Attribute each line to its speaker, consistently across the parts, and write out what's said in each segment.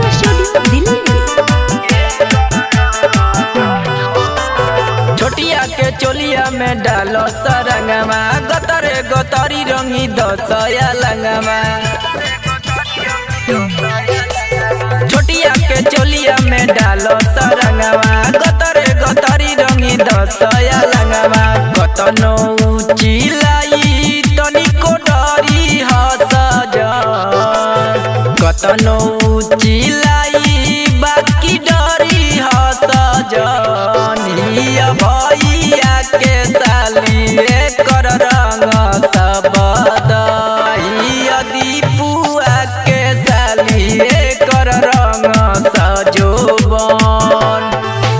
Speaker 1: studio Delhi
Speaker 2: छोटिया के चोलिया में डालो सरंगमा गतरे गतरी रंगी दसया लंगमा छोटिया के चोलिया में डालो सरंगमा गतरे गतरी रंगी दसया लंगमा कतनो चिलाई तनिको डरी हस कतनो चिलाई बाकी डरी हस जनिया भैया के सालिए कर रंग सबद दीपुआ के सालिए कर रंग सजोबन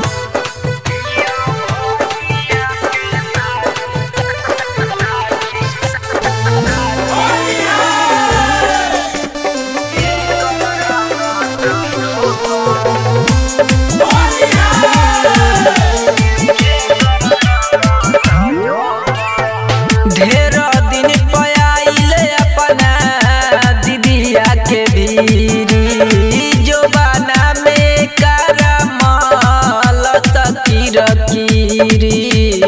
Speaker 2: ढेर दिन पयाइले अपना दीदिया के भीरी जोबाना में करमल सकीर कीरी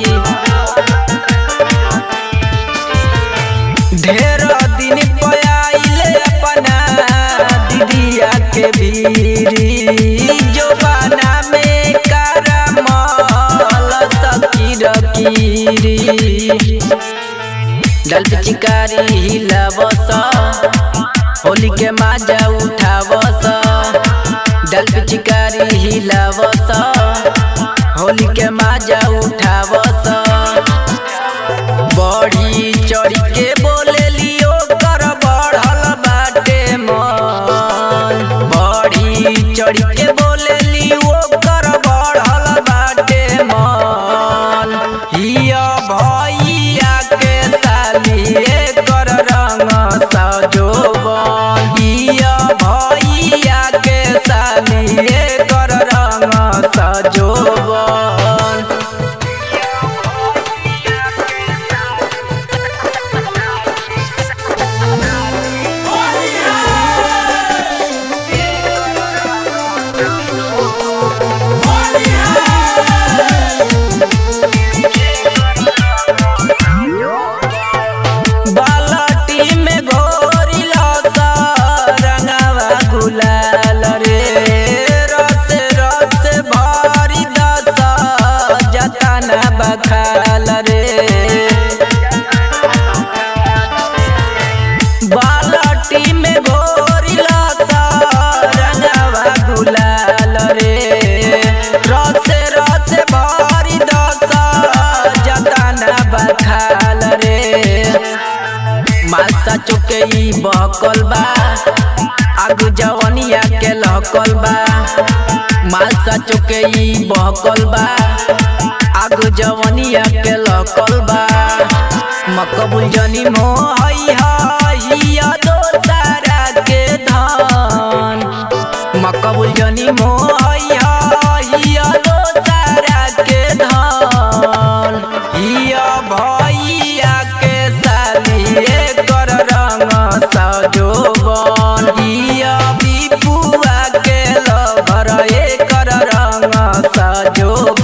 Speaker 2: ढेर दिन पयाइले अपना दीदिया के भीरी जोबाना में करमल सकीर कीरी डल पिचकारी हिलावस होली के माजा उठावस डल पिचकारी हिलावस होली के माजा उठावस बड़ी चढ़ी के बोले लियो कर बढ़ल बाटे मन बड़ी चढ़ी के बोले लियो कर बढ़ल बाटे मन हिया भैया के सालिए कर रंग सजोबन हिया भैया के सालिए कर रंग सजोबन बालटी में घोरिला सा रंगवा गुलाल रे रस रस भरी दस जतना बखाल रे बालटी में घोरिला सा रंगवा गुलाल रे रस रस भरी दस जतना बखाल रे मालसा चुके ई बहकल बा आगु जवनिया के लहकल बा मालसा चुके ई बहकल बा आगु जवनिया के लहकल बा मकबुल जनी मोहई हिया दोसारा के धन मकबुल जनी मोहई हिया दोसारा के धन हिया भैया के सालिए कर रंग सजोबन हिया दीपुआ के लभर कर रंग सजोबन